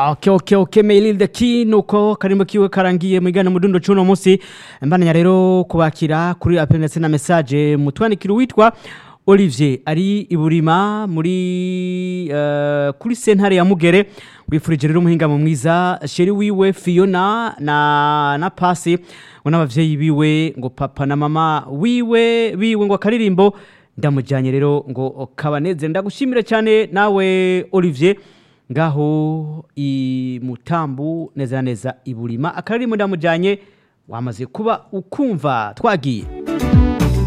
Okay, okay, okay, Mail the key nuko karimo kiwe karangiye mwigana mudundo cuno musi mbananya rero kubakira kuri appel ndetse na message mutwandikira witwa Olivier ari iburima muri uh, kuri sentare ya Mugere wifurije rero umuhinga mu mwiza sheri wiwe Fiona na na Pasi ngo n'abavyeyi biwe ngo papa na mama wiwe biwe ngo akaririmbo ndamujyanye rero ngo kabaneze ndagushimire cyane nawe Olivier ngaho i mutambu neza na neza iburima akaririmbo ndamujyanye wamaze kuba ukumva twagiye